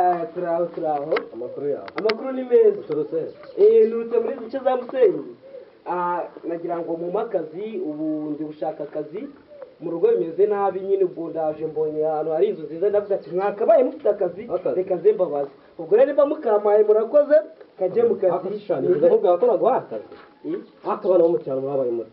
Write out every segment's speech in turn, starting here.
amakuru aho amakuru yawe amakuru ni meza uturutse nturutse muri duce za musenyi Ah, nagira ngo mu makazi ubu ndi gushaka akazi mu rugo bimeze nabi nyine ubwo ndaje mbonye ahantu hari inzu nziza ndavuga ati mwakabaye mufite akazi Akazi. reka nze mbabaze ubwo rero mba mukamaye murakoze kajye mu kazi akashushanyiriza kuvuga ko naguha akazi Eh, ariko abana bo mu cyaro babaye muto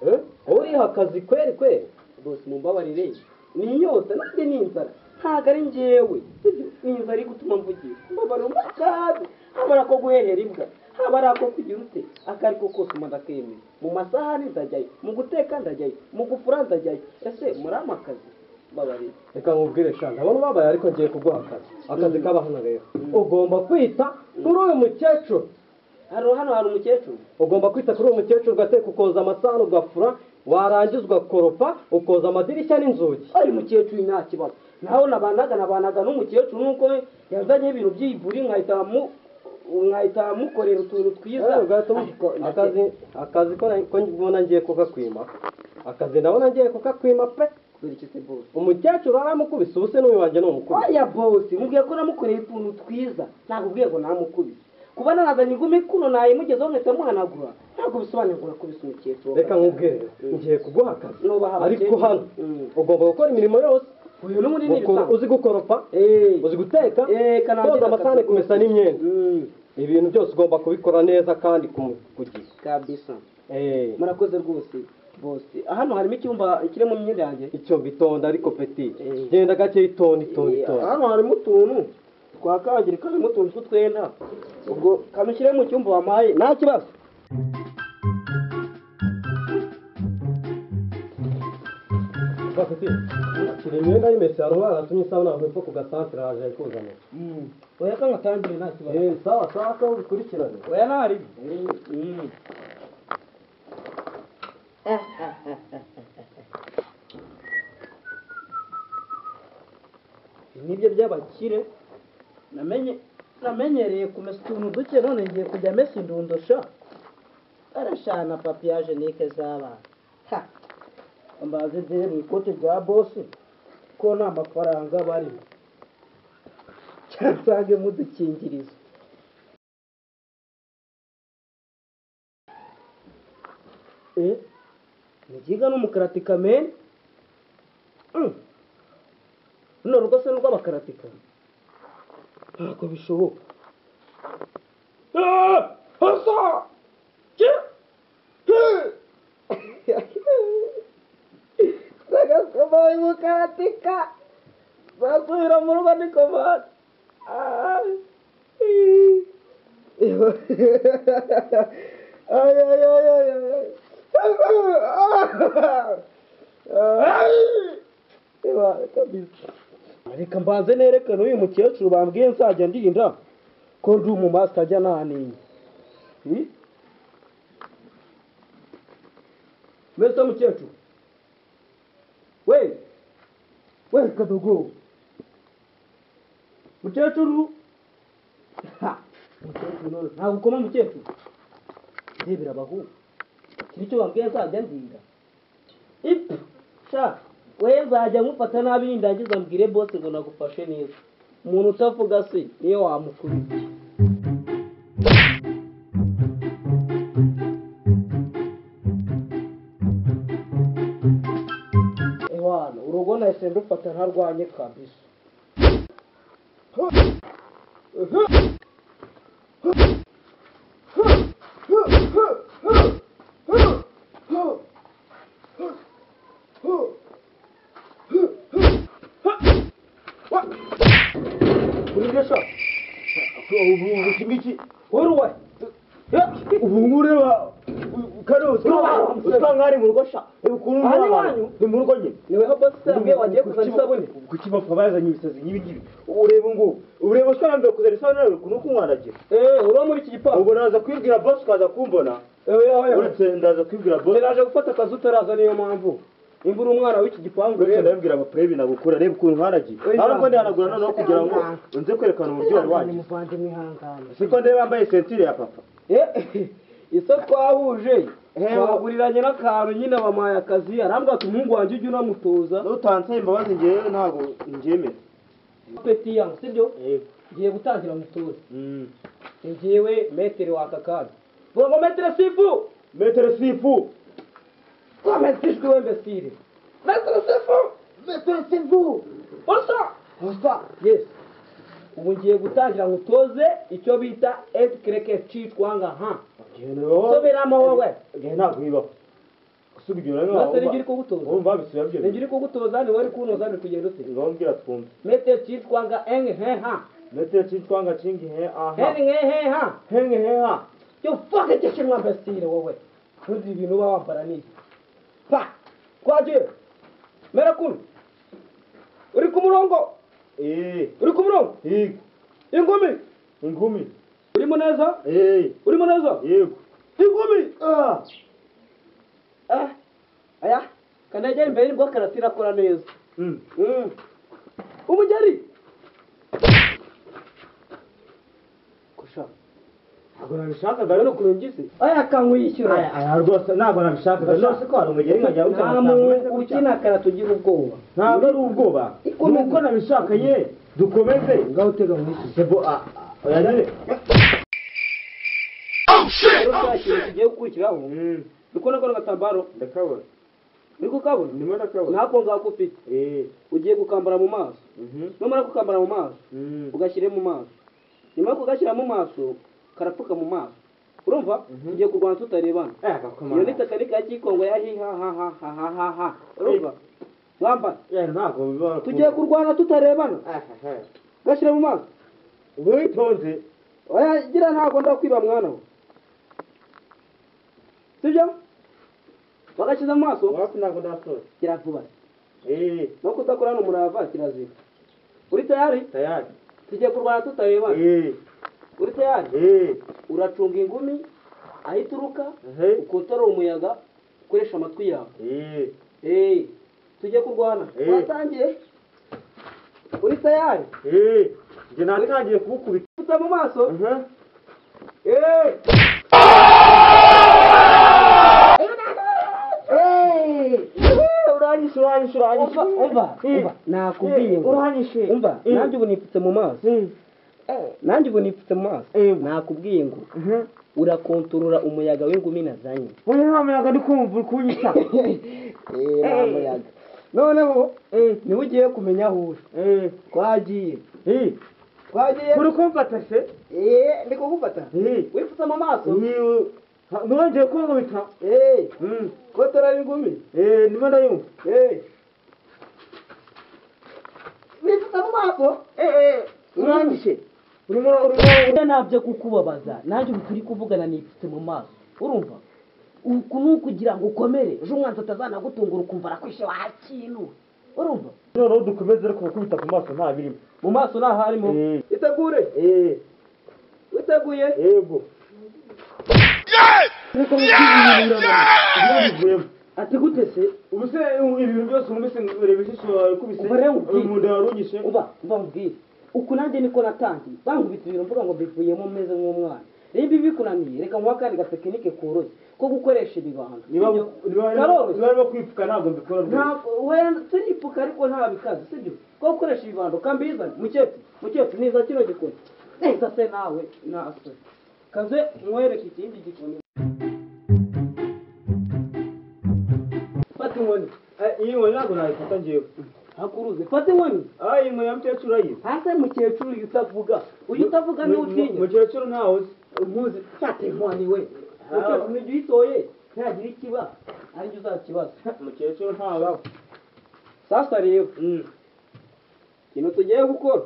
Eh? wowe uriha akazi kweri kweri bose mumbabarire ni inyota nanjye ni inzara ntabwo ari njyewe Ibyo ni inzara iri gutuma mvugira mbabarire umukarabi haba ari ako guhehera imbwa haba ari ako kugira ute ako ari ko kose umuntu akemera mu masahani ndajyayo mu guteka ndajyayo mu gufura ndajyayo ese muri amakazi mbabarire reka nkubwire sha ndabona ubabaye ariko ngiye kuguha akazi akazi kabahanagayeho ugomba kwita kuri uyu mukecuru hano hano hari umukecuru ugomba kwita kuri uwo mukecuru ugateka ukoza amasahani ugafura warangiza ugakoropa ukoza amadirishya n'inzugi ari mukecuru nta kibazo naho nabanaga nabanaga n'umukecuru nuko yazanye ibintu by'ivuri nkahita mu nkahita mukorera utuntu twiza Eh, ugahita umu- Ariko ndakeka- akazi akazi ko na- ko mbona ngiye kukakwima akazi ndabona ngiye kukakwima pe Kurikise bose. umukecuru aramukubise ubuse n'uyu wanjye ni umukubise Oya bose, mubwiye ko namukoreye utuntu twiza, nakubwiye ngo namukubise. Kuba narazanye ingumi kuno naye mugezeho nkahita muhanagura, ntabwo bisobanuye ngo urakubise umukecuru. reka nkubwire ngiye kuguha akazi Nubaha abakecuru. ariko hano Mm. ugomba gukora imirimo yose Uyu n'undi ni Uko- ibisanzwe. uzi gukoropa Eh. uzi guteka Eh, kanangira koza amasahani akazi. kumesa n'imyenda Mm, ibintu byose ugomba kubikora neza kandi ku mu- ku gihe kabisa. Eh, Murakoze rwose bose. Hano harimo icyumba kirimo imyenda yanjye. icyo bitonda ariko peti Eh. genda gake itonda itonda Eh, itonda Hano harimo utuntu twakangirika karimo utuntu tw'utwenda. Ubwo kamushyire mu cyumba wampaye, nta kibazo. Ba, Peti, shyira imyenda y'imesi hariho baratumye isabune avuye ku gasantere araje ayikuzanira Oya kanga tangire nta kibazo. Eh, sawa sawa ko bikurikirane Oya ntari. nibyo by'abakire namenye namenyereye kumesa utuntu duke none ngiye kujya mesa indundusha arashana papiyajenike z'abana Ha! ambaza ebyiri mu ikoti rya bosi ko nta mafaranga barimo cyansange mudukingirizo Eh, Mugiga n'umukaratika meni runo rugo se n'urw'abakaratika ntabwo bishoboka Ah! Hasa! Ki- Hi! Nagasomaye umukaratika zasubira mu rugo ni komande Ah! Hi! ay, ay, ay, ay, ay. reka mbanze nerekane uyu mukecuru bambwiye nzajya ndinda ko ndi umu master ajya naniye Hmm? mbese mukecuru we we kadogo mukecuru Ha! Mukecuru none ntabwo ukoma mukecuru ndebera abahungu kiri icyo bambwiye nzajya ndinda ipfa sha we nzajya nkufata nabi nindangiza mbwire bose ngo nagufashe neza umuntu utavuga se niyo wamukubita ehwana urugo nahise ndufata ntarwanye kabisa urigesha iki ngiki woruwe ubu ngubu ureba kare usanga ari mu rugo sha ukuntu Aha ni uri abantu. iwanyu? ni mu rugo nyine niwe bose yambwiye wagiye kuzana isabune ku kibafu bazanye ibisazi nk'ibingibi ureba ngubu ureba usanga nambere kuzana isabune ukuntu uko umwanagira eee uriho muri iki gipangu ubwo naza kwibwira bosi ukaza kumbona ewe yewe uretse ndaza kwibwira bosi naje gufata akazi utaraza niyo mpamvu imvura umwana w'iki gipangu uretse rero ndabibwira abapure ibintu agukura reba ukuntu uhanagiye Oya. ariko ndihanagura noneho kugira ngo nze kwerekana umuryohe wanjye muvandimwe ihangane siko ndeba yambaye sentire ya papa iso twahuje Ehe. twaguriranye n'akantu nyine bamuhaye akazi arambwira ati umuhungu wanjye ujye unamutoza utanse imbabazi ngewe ntabwo ngemera peti yangu sibyo ngiye gutangira musore Mm. ngiyewe metero waka kandi bongo metero sifu metero sifu twametishwe wembe sire metero sifu metero sifu usa osa yes ubu ngiye gutangira ngutoze icyo bita etikireke cicwa nga ha soberamo wowe genda nakwiba gusubira nose nibyo uri kugutoza urumva bisubiye byo nibyo uri kugutoza niwe uri kunoza uri kugenda usire ngabwira twumve metero cicwa nga enge he ha metero cyitwa nga cingi he aha heri nge he ha henge he ha yo fuck it just my best scene wowe ntuzi ibintu uba wambara niki pa kwaje mera kun uri ku murongo eh uri ku murongo yego ingumi ingumi uri muneza eh uri muneza yego ingumi ah ah aya kanajya imbere nibwo karati irakora neza mm Mm. umugeri kusha ntabwo nabishakaga urabona rero ukuntu ngize aya kankuyishyura aya rwose ntabwo nabishakaga nose ko hari umugeri nkajya nta muntu ukina karati ugira ubwoba ntabwo ari ubwoba Ikomeza. nuko nabishaka ye dukomeze ngaho utega mu isi sebo ah ah, oya dale rero cya kintu kigiye gukurikiraho mm uri kubona kano gatambaro ndakabona uri kukabona ndimo ndakabona ntako ngako ufite eh ugiye gukambara mu maso mhm numara gukambara mu maso mm ugashyire mu maso nyuma yo kugashyira mu maso karapfuka mu maso urumva Mhm. ugiye kurwana tutarebana eh gakoma iyo ni tekinike ya kikongo ya hihahahahahaha urumva wambara ya ntabwo biba tugiye kurwana tutarebana eh eh ugashyira mu maso ubu witonze oya gira ntabwo ndakwiba mwana we sibyo bagashyize mu maso wapi ntabwo ndasoza kiravuba eh no kudakorana umurava kirazira uri tayari tayari tugiye kurwana tutarebana eh uri tayari eh uracunga ingumi aho ituruka eh ukotora umuyaga ukoresha amatwi yawe eh eee tujye kurwana Eh. watangiye uri tayari eh njye natangiye kubukubita ufite mu maso mhm eee uranyishe uranyishe uranyishe umva umva umva nakubwiye ngo uranyishe umva nanjye ubu nipfutse mu maso nanjye ubu nipfutse mu maso Eh. nakubwiye ngo urakontorora umuyaga w'ingumi nazanye wowe nta muyaga ndi kumva uri kunyita eee nta muyaga noneho niwe ugiye kumenya aho uri twagiye twagiye uri kumfata se eee ndi kugufata Eh. wipfutse mu maso Ni- ha- ntiwongeye kunkubita eee Mm. kotora ingumi Eh, ndimo ndayumva eee wipfutse mu maso urangije urimo urimo Oya nabyo kukubabaza nanjye ubu turi kuvugana nipfutse mu maso urumva uku ni ukugira ngo ukomere ejo umwanzi atazanagutungura ukumva arakwishe wakintu urumva noneho dukomeze ariko gukubita ku maso nta birimo mu maso nta harimo Eh. itegure Eh, witeguye yego reka mubwirire bivuyemo ati gute se ubu se ibintu byose wumvise ureba ijisho wawe kubise Uva rero ubwite. mu nda warungise uba uba mubwire uku nanjye niko natangiye bankubita ibintu mvuga ngo mbivuyemo meze nk'umwana rero ibi bikunaniye reka nkuha akandi gatekinike koroshye ko gukoresha ibibanza niba niba Karoroshye. niba arimo kwipfuka ntabwo mbikora rwose ntabwo wenda turipfuka ariko nta bikaze sibyo ko ukoresha ibibando kambizane mukecuru mukecuru niza kino gikoni neza se nawe nase kaze nkwereke ikindi gikoni fata inkoni Eh, iyi nkoni ntabwo nayifata ngewe hakuruze fata inkoni ah iyi nkoni ya mukecuru ayizi hasi mukecuru uyu utavuga uyu utavuga niwe utinya mukecuru ntawe uzi nkuzi fata inkoni we mukecuru nijya uyitoye ntagira ikiba aribyo uzakibaza mukecuru ntawe sasa rero Mm. ikintu tugiye gukora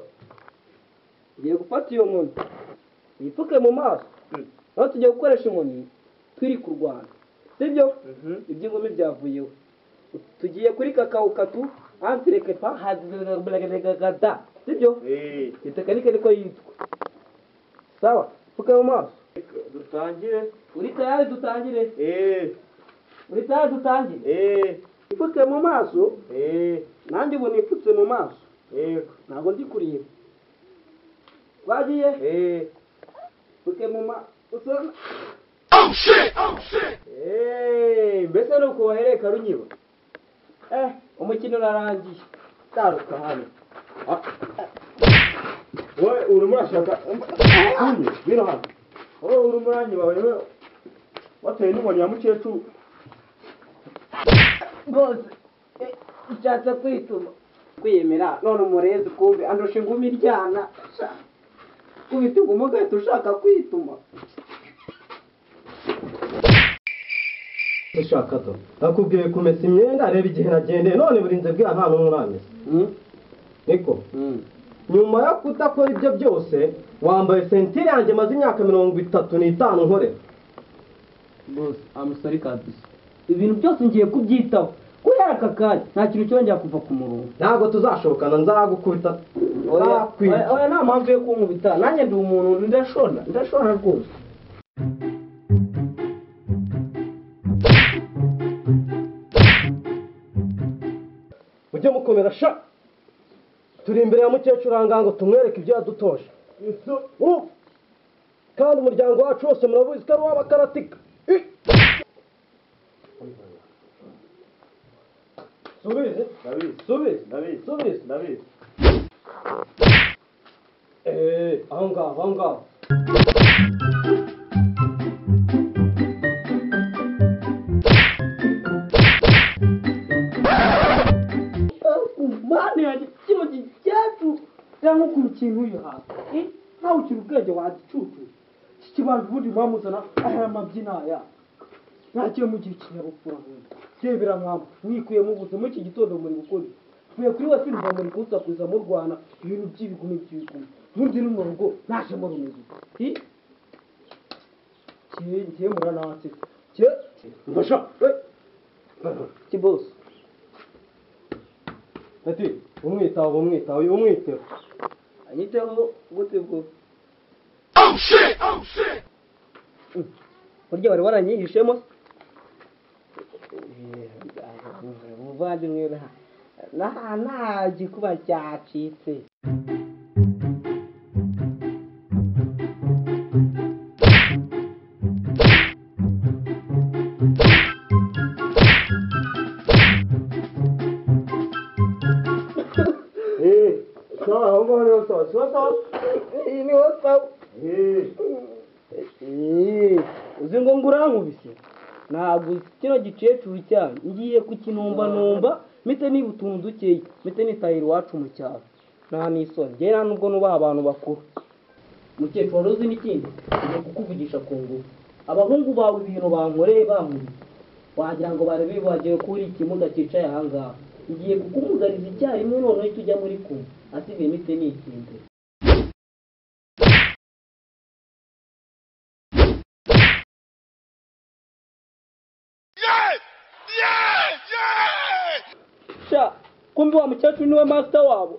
tugiye gufata iyo nkoni uyipfuke mu maso Mm. aho tugiye gukoresha inkoni turi kurwana sibyo Mhm. iby'ingumi byavuyeho tugiye kuri kakao katu antireke pa hadagada sibyo Eh, iyi tekinike niko yitwa sawa pfuka mu maso dutangire uri tayari dutangire Eh, uri tayari dutangire eh, ipfuke mu maso eh, nanjye ubu nipfutse mu maso yego. ntabwo ndi kureba bagiye Eh, pfuke mu maso eh, mbese ni uko wahereka runyiba umukino urarangiye taruka hano Ah, wowe urimo urashaka umva bino hano wowe uri umurangi wawe we wateye n'inkoni ya mukecuru rwose eh, nshatse kwituma kwiyemera none umurezi kumbe andusha ingumi iryana sha, kubita inguma ugahita ushaka kwituma ushaka do nakubwiye kumesa imyenda reba igihe nagendeye none burinze bwa nta n'umwe uramesa niko nyuma yo kudakora ibyo byose wambaye sentire yanjye maze imyaka mirongo itatu n'itanu nkorera bose amusari kabisa ibintu byose ngiye kubyitaho kubera aka kanya nta kintu cyongera kuva ku murongo ntabwo tuzashobokana nzagukubita nzakwica oya oya, nta mpamvu yo kunkubita nanjye ndi umuntu ndashona ndashona rwose ujye mukomera sha turi imbere ya mukecuru ahangaha ngo tumwereke ibyo yadutoje Urumva? kandi umuryango wacu wose murabuzi ko ari uw'abakaratika Ih! subize ndabizi subize ndabizi subize ndabizi Eh, aho ngaho aho ngaho mwana yanjye kino gicacu cyangwa ku kintu uyu hasi ntawe ukiri ubwenge wagicucu kikibanje ubundi mwamuzana aya mabyina aya ntakiye mugira ikinyabupfura mwembi rebera mwamba mwikuyemo ubuzima muri iki gitondo muri gukora iki? mwe kuri we sinva muri gusakuza mu rwana ibintu by'ibigumi by'ibigumi ubundi ni mu rugo ntashemo rumeze uti kiye muranatse kiye Mbasha, eh, kibose ati umwitaho umwitaho uyu umwiteho anyiteho gute bwo burya wari waranyihishemo umuvandimwe nta nta gikuba cyacitse eee sawa aho ngaho niho sawa siba sawa iyi niho sawa eee Eh, uzi ngo ngo urankubise ntabwo uzi kino gicecuru cyane ngiye kukinumbanumba mite niba utuntu dukeya mite nitahira iwacu mu cyaro nta n'isoni ngewe nta nubwo nubaha abantu bakuru mukecuru wari uzi n'ikindi ngiye kukuvugisha ku ngufu abahungu bawe ibintu bankoreye bankubise wagira ngo barebe bagiye kuri ikimuga cyicaye aha ngaha ngiye kukumugariza icyarimwe noneho icyo ujya muri kumwe asigaye mite ni ikindi sha kumbe wa mukecuru niwe master wabo